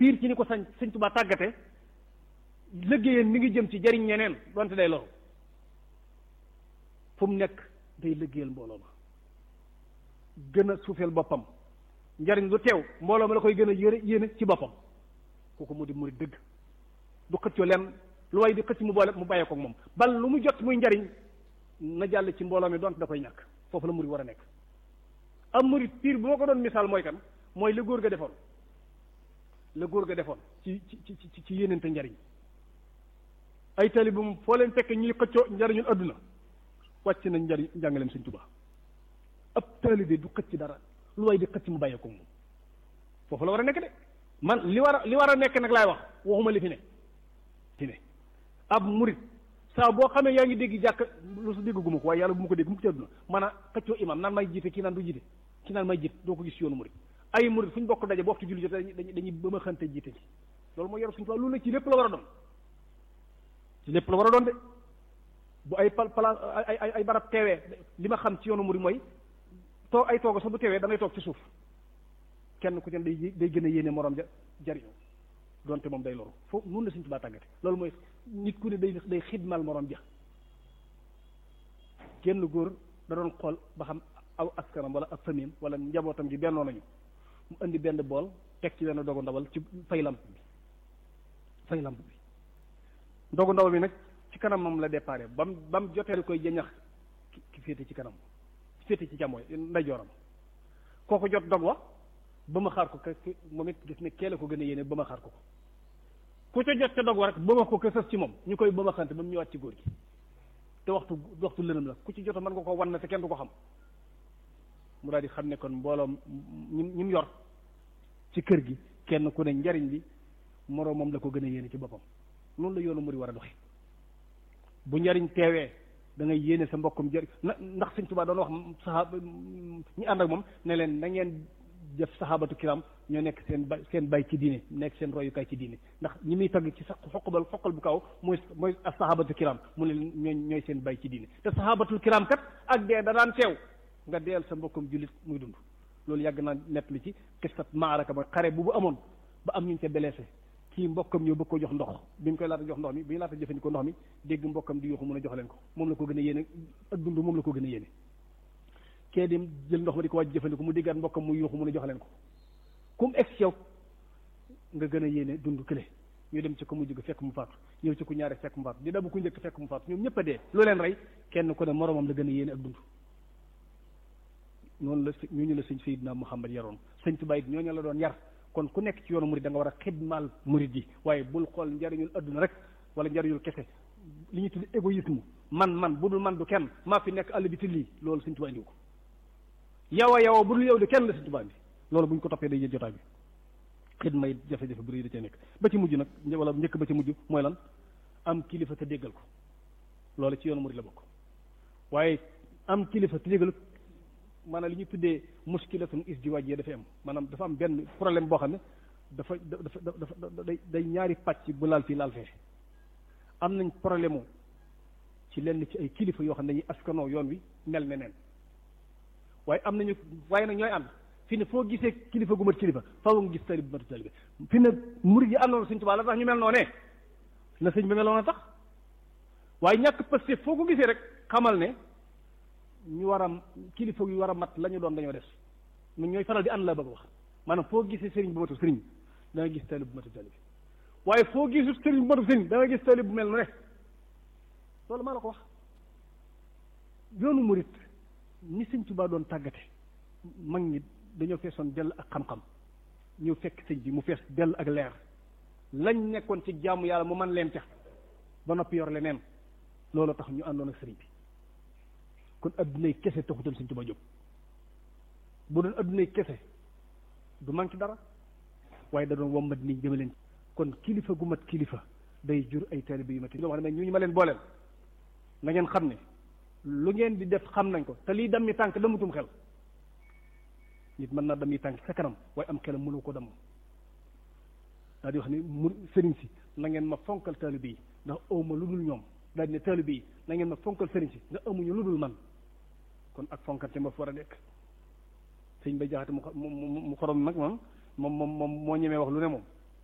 piir ci ni ko sañ sëñ Tuubaa tàggate liggéeyam mi ngi jëm ci jariñ ñeneen donte day loru fu mu nekk day liggéeyal mbooloo ma gën a suufeel boppam njariñ lu teew mbooloo ma la koy gën a yéene yéene ci boppam kooku mu di murid dëgg du xëccoo leen lu way di xëcc mu boole mu bàyyee ko moom bal lu mu jot muy njariñ na jàll ci mbooloo mi donte da koy ñàkk foofu la murid war a nekk am murid piir bu ma ko doon misaal mooy kan mooy la góor ga defoon la góor ga defoon ci ci ci ci yéenente njariñ ay taalibe moom foo leen fekk ñuy xëccoo njariñul adduna wàcc nañ njariñ njàngaleem Sëñ Tuubaa ab taalibe du xëcc dara lu way di xëcc mu bàyyee ko moom foofu la war a nekk de man li war a li war a nekk nag laay wax waxuma li fi ne fi ne ab murit saa boo xamee yaa ngi dégg jàkk lu su dégg guma ko waaye yàlla bu ma ko dégg mu ko ci àdduna man a xëccoo imam naan may jiite kii naan du jiite kii naan may jiite doo ko gis yoonu murit ay murit fu ñu bokk daje bu waxtu julli jotee dañuy dañuy ba ma xante jiite ci loolu mooy yaru suñu tubaab loolu nag ci lépp la war a doon ci lépp la war a doon de bu ay pal pala ay ay ay barab teewee li ma xam ci yoonu murit mooy toog ay tooga sax bu teewee da ngay toog ci suuf kenn ku ci ne day day gën a yéene morom ja jariñoo donte moom day loru foofu nun la suñ tubaa tàggate loolu mooy nit ku ne day day xidmal morom ja kenn góor da doon xool ba xam aw askanam wala ak famille wala njabootam gi bennoo nañu mu indi benn bool teg ci benn dogu ndawal ci fay lamp bi fay lamp bi dogu ndawal bi nag ci kanam moom la déparé ba mu ba mu jotee koy jañax ki féete ci kanam féete ci càmmooy ndeyjooram kooku jot dog wa ba ma xaar ko ka moom it gis ne keele ko gën a yéene ba ma xaar ko ko ku ca jot ca dog wa rek ba ma ko ka sës ci moom ñu koy ba ma xante ba mu ñëwaat ci góor gi te waxtu waxtu lënam la ku ci jot mën nga ko wan na te kenn du ko xam mu daal di xam ne kon mbooloom ñi ñi mu yor ci kër gi kenn ku ne njariñ li moroom moom la ko gën a yéene ci boppam noonu la yoonu muri war a doxe bu njariñ teewee da ngay yéene sa mbokkum jëri na ndax Sëñ Tuubaa doon wax saxaaba ñi ànd ak moom ne leen na ngeen def saxaabatu kiram ñoo nekk seen bay seen bay ci diine nekk seen royukaay ci diine ndax ñi muy tagg ci sa xoqbal xoqal bu kaw mooy mooy ak saxaabatu kiram mu ne ñooy ñooy seen bay ci diine te saxaabatul kiram kat ak dee da daan teew nga deel sa mbokkum jullit muy dund loolu yàgg naa nett li ci kistat maaraka mooy xare bu bu amoon ba am ñu ca blessé kii mbokkam ñëw bëgg ko jox ndox bi ñu koy laata jox ndox mi bi ñu laata jëfandikoo ndox mi dégg mbokkam di yuuxu mun a jox leen ko moom la ko gën a yéene ak dund moom la ko gën a yéene kee dem jël ndox ma di ko wàcc jëfandikoo mu déggaat mbokkam muy yuuxu mun a jox leen ko kum ex yow nga gën a yéene dund kële ñu dem ci ko mu jóg fekk mu faatu ñëw ci ku ñaare fekk mu faatu di dabu ku njëkk fekk mu faatu ñoom ñëpp a dee lu leen rey kenn ku ne moromam la gën a yéene ak dund noonu la ñooñu la sëñ Seydina Muhammad yaroon sëñ Tuubaa it ñooñu la doon yar kon ku nekk ci yoonu murid da nga war a xidmaal murid yi waaye bul xool njariñul adduna rek wala njariñul kese li ñuy tudd égoïsme man man bu dul man du kenn maa fi nekk àll bi ti lii loolu sëñ Tuubaa indiwu ko yow a yow a bu dul yow de kenn la sëñ Tuubaa bi loolu bu ñu ko toppee day jël jotaay bi xidma yi jafe-jafe bu rëy da cee nekk ba ci mujj nag wala njëkk ba ci mujj mooy lan am kilifa te déggal ko loolu ci yoonu murid la bokk waaye am kilifa te déggal maanaam li ñuy tuddee muskilatun isdiwaaj yi dafay am maanaam dafa am benn problème boo xam ne dafa dafa dafa day day ñaari pàcc bu laal fii laal fee am nañ problème ci lenn ci ay kilifa yoo xam ne dañuy askanoo yoon wi mel ne neen waaye am nañu waaye nag ñooy ànd fi ne foo gisee kilifa gu mat kilifa faaw nga gis talib bu mat talib fi ne murid yi àndoon Sëñ Tuubaa la tax ñu mel noonee la sëñ bi meloon a tax waaye ñàkk pëste foo ko gisee rek xamal ne ñu war a kilifa yu war a mat la ñu doon dañoo des ñun ñooy faral di ànd la bëgg wax maanaam foo gisee sëriñ bu matu sëriñ da nga gis talib bu matu talib waaye foo gisul sëriñ bu matu sëriñ da nga gis talib bu mel nu ne loolu maa la ko wax yoonu murit ni sëñ Tuubaa doon tàggate mag ñi dañoo feesoon dell ak xam-xam ñëw fekk sëñ bi mu fees dell ak leer lañ nekkoon ci jaamu yàlla mu man leen ca ba noppi yor leneen loolu tax ñu àndoon ak sëriñ bi kon addunay kese taxutoon Sëñ Tuubaa jóg bu doon addunay kese du manqué dara waaye da doon wommat nit ñi deme leen kon kilifa gu mat kilifa day jur ay taalibe yu mat wax ne ñu ñu ma leen booleel na ngeen xam ne lu ngeen di def xam nañ ko te lii dammi tànk damutum xel nit mën naa dammi tànk sa kanam waaye am xelam mënu ko damm daal di wax ne mu sëriñ si na ngeen ma fonkal taalibe yi ndax awma lu dul ñoom daal di ne taalibe yi na ngeen ma fonkal sëriñ si nga amuñu lu dul man kon ak fonkante ma fa war a nekk sëñ bay jaxate mu mu xorom nag moom moom moom moom moo ñemee wax lu ne moom